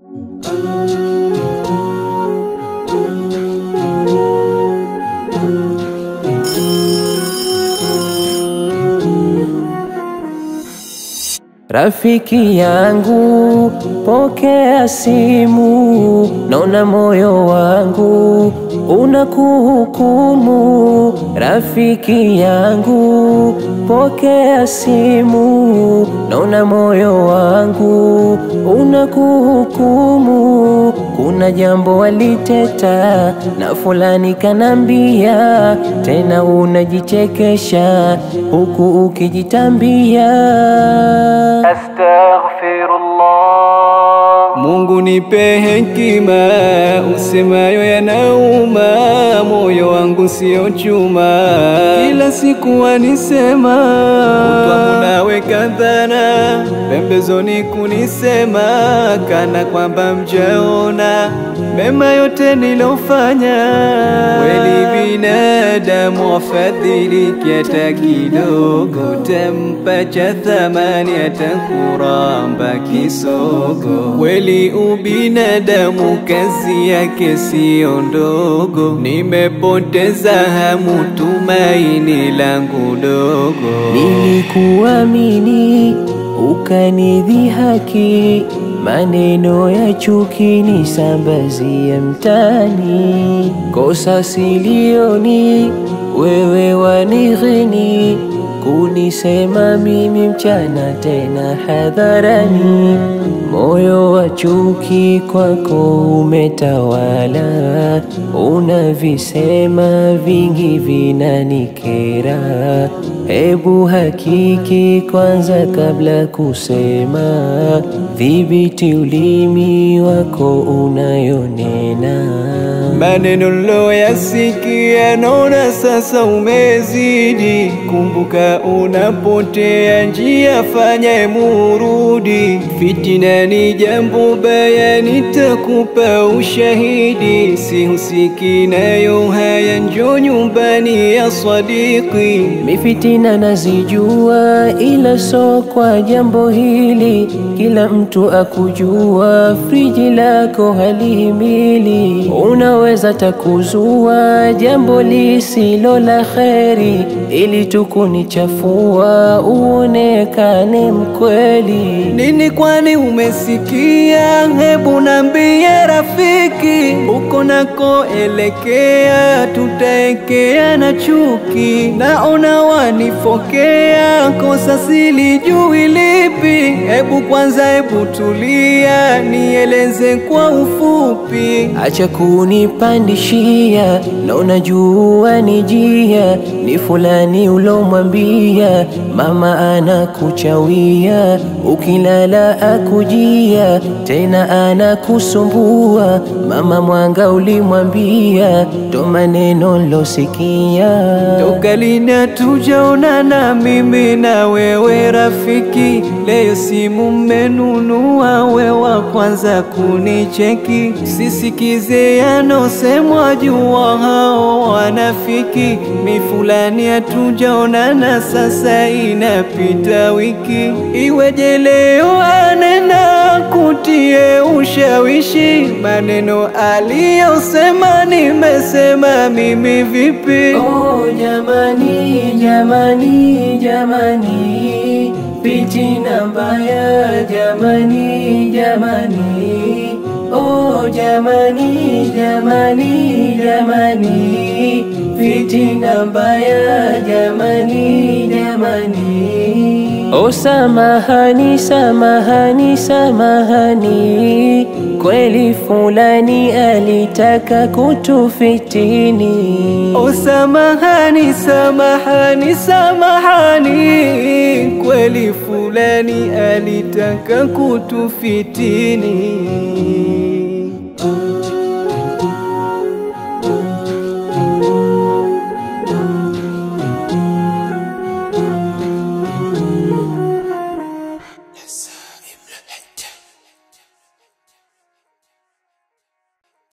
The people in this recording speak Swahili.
Rafiki yangu, pokea simu, naona moyo wangu unakuhukumu. Rafiki yangu, pokea simu, naona moyo wangu unakuhukumu. Kuna jambo waliteta na fulani kanambia, tena unajichekesha huku ukijitambia Astaghfirullah. Mungu nipe hekima, usemayo yanauma, moyo wangu sio chuma, kila siku wanisema, utwangu naweka dhana pembezoni kunisema, kana kwamba mjaona mema yote nilofanya. Kweli binadamu afadhiliki hata kidogo, tampa cha thamani hata kuramba kisogo. Kweli ubinadamu kazi yake siyo ndogo, nimepoteza hamu, tumaini langu dogo. Nilikuamini ukanidhihaki, maneno ya chuki nisambazia mtani. Kosa silioni, wewe wanighini, kunisema mimi mchana tena hadharani. Moyo wa chuki kwako umetawala, unavisema vingi vinanikera. Hebu hakiki kwanza kabla kusema, dhibiti ulimi wako unayonena. Maneno loyasikia naona sasa umezidi. Kumbuka unapotea njia, fanya murudi. Fitina ni jambo baya, nitakupa ushahidi. Sihusiki nayo haya, njo nyumbani ya sadiki. Mifitina nazijua, ila so kwa jambo hili. Kila mtu akujua, friji lako halihimili. Unaweza takuzua jambo lisilo la kheri, ili tukunichafua uonekane mkweli. Nini kwani umesikia? Hebu nambie rafiki, uko nakoelekea tutaekea na chuki. Naona wanifokea, kosa silijui lipi. Hebu kwanza, hebu tulia, nieleze kwa ufupi. Acha kunipandishia na unajua ni jia, ni fulani ulomwambia mama anakuchawia, ukilala akujia, tena anakusumbua. Mama mwanga ulimwambia, ndo maneno losikia. Toka lini hatujaonana mimi na wewe rafiki? Leo simu mmenunua, we wa kwanza kunicheki. Sisikize yanosemwa, jua hao wanafiki. Mi fulani hatujaonana, sasa inapita wiki. Iweje leo anena kutie ushawishi? Maneno aliyosema nimesema mimi vipi? Oh, jamani, jamani, jamani, fitina mbaya, jamani, jamani. Oh, jamani, jamani, jamani, fitina mbaya, jamani, jamani. Oh, samahani, samahani, samahani, kweli fulani alitaka kutufitini. Oh, samahani, samahani, samahani, kweli fulani alitaka kutufitini.